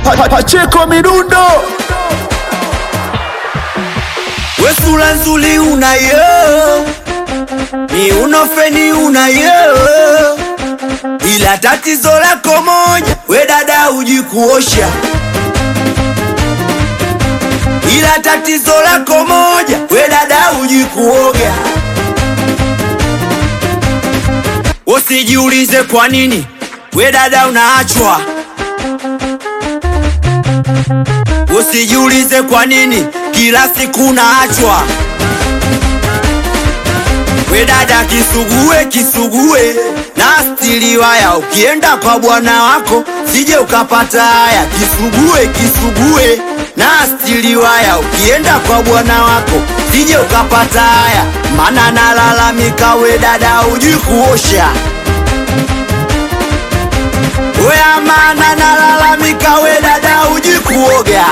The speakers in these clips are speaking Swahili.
Pa- Pacheko Midundo We sura nzuri unayo, ni unofeni unayo, ila tatizo lako moja, we dada uji kuosha, ila tatizo lako moja, we dada uji kuoga. Usijiulize kwa nini we dada unaachwa, usijiulize kwa nini kila siku unaachwa. We dada kisugue kisugue na stili waya, ukienda kwa bwana wako sije ukapata haya. Kisugue kisugue na stili waya, ukienda kwa bwana wako sije ukapata haya, mana nalalamika we dada uji kuosha we amana nalalamika we dada uji kuoga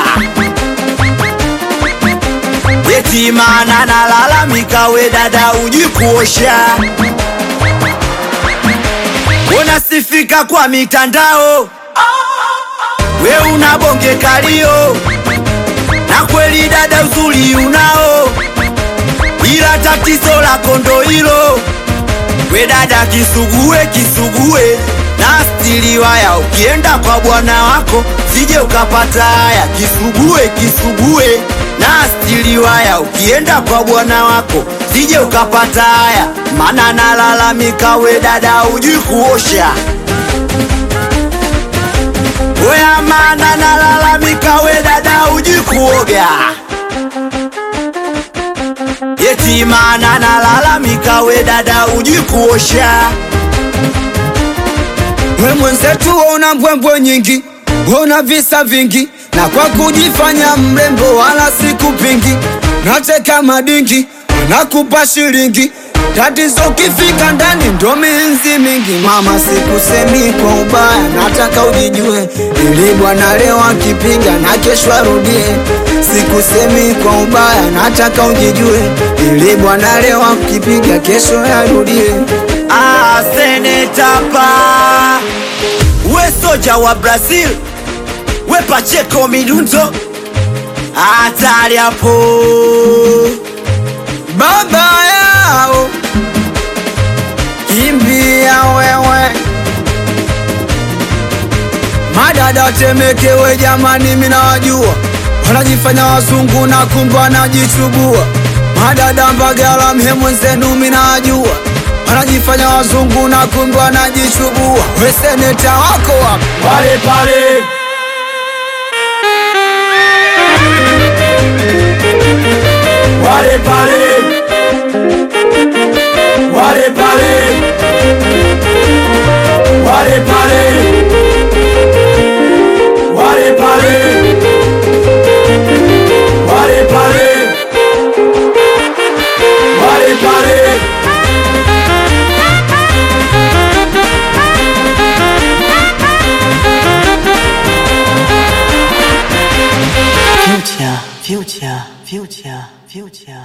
eti mana nalalamika we dada uji kuosha unasifika kwa mitandao we una bonge kalio na kweli dada uzuri unao ila tatizo lako ndo hilo we dada kisugue kisugue na stili waya, ukienda kwa bwana wako sije ukapata haya. Kisugue kisugue na stili waya, ukienda kwa bwana wako sije ukapata haya, mana nalalamika we dada uji kuosha we amana nalalamika we dada uji kuoga eti mana nalalamika we dada uji kuosha We mwenzetu una mbwembwe nyingi, una visa vingi, na kwa kujifanya mrembo wala sikupingi, nateka madingi, nakupa shilingi tatizo kifika ndani ndo minzi mingi. Mama, sikusemi kwa ubaya, nataka ujijue, ili bwana leo akipiga na kesho arudie. Sikusemi kwa ubaya, nataka ujijue, ili bwana leo akipiga kesho arudie. Ah, senetapa we soja wa Brazil we Pacheco Midundo hatari hapo baba yao kimbia wewe madada temekewe jamani minawajua wanajifanya wazungu na kumbe wanajichubua madada mbagala mhe mwenzenu minawajua wanajifanya wazungu na kumbe wanajichubua weseneta wako wapo pale pale wale pale wale pale wale pale wale pale wale pale wale pale Future, future, future, future.